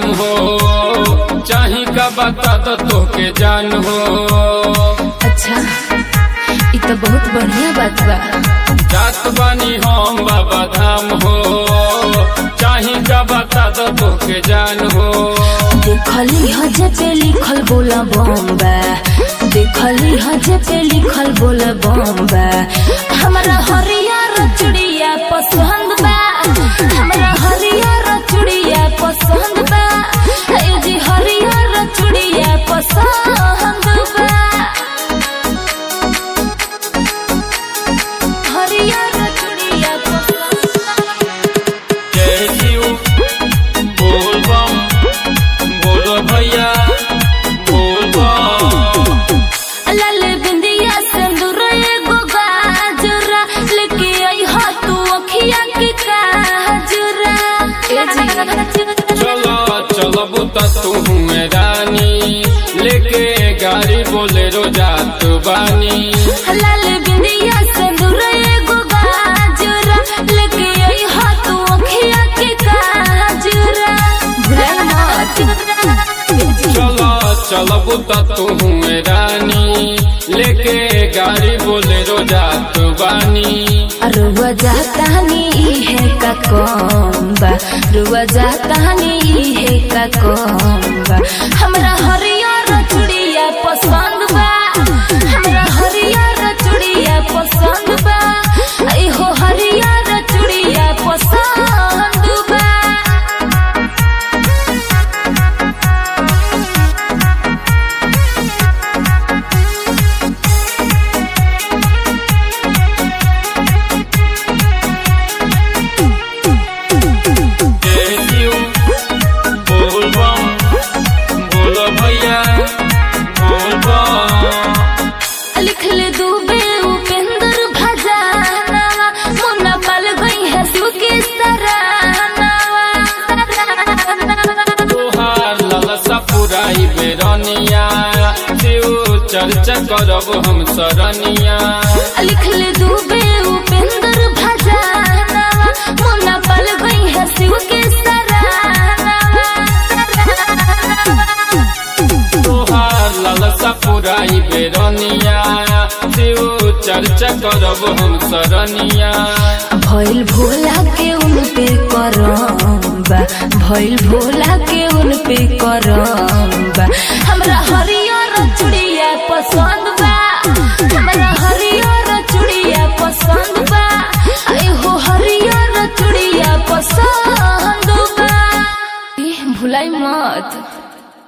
धाम हो चाही का बता दो तोके जान हो अच्छा ये तो बहुत बढ़िया बात बा जात बानी हम बाबा धाम हो चाही का बता दो तोके जान हो देखली हजे पे लिखल बोला बम्बा देखली हजे पे लिखल बोला बम्बा हमरा हरियर चुड़िया पसंद बा हमरा हरियर चुड़िया पसंद बा ए जी हरियर चुड़िया पसंद बा हरियर चुड़िया पसंद जय शिव बोल बम बोलो भैया बोल बम लाल बिंदिया सिंदूर एगो गाजरा लेके आई हा तू अखिया के काजरा ए जी चलो चलो बुता तू में रानी लेके गाड़ी बोले रो जात बानी लाल बिंदिया सिंदूर एगो गाजरा लेके आई हा तू अखिया के काजरा भूल मत चलो चलो बुता तू में रानी लेके गाड़ी बोले रो जात बानी रुआ जातानी है का कोम्बा रुआ जातानी है का कोम्बा हमरा हरियर चुड़िया पसंद बा हमरा हरियर चुड़िया पसंद बा आई हो हरियर चुड़िया पसंद बा जय शिव बोल बम बोलो भैया बोल बम लिख ले दूबे उपेंद्र भजानवा मुन्ना पल गई है शिव के सरानवा तोहार लालसा पुराई बेरनिया शिव चर्चा करब हम सरनिया लिख ले दूबे उपेंद्र भजानवा मुन्ना पल गई है शिव के सरानवा तोहार लालसा पुराई बेरनिया शिव चर्चा करब हम सरनिया भइल भोला के उन पे करम्बा भइल भोला के उन पे करम्बा हमरा हरियर चुड़िया पसंद बा हमरा हरियर चुड़िया पसंद बा आई हो हरियर चुड़िया पसंद बा ए, भुलाई मत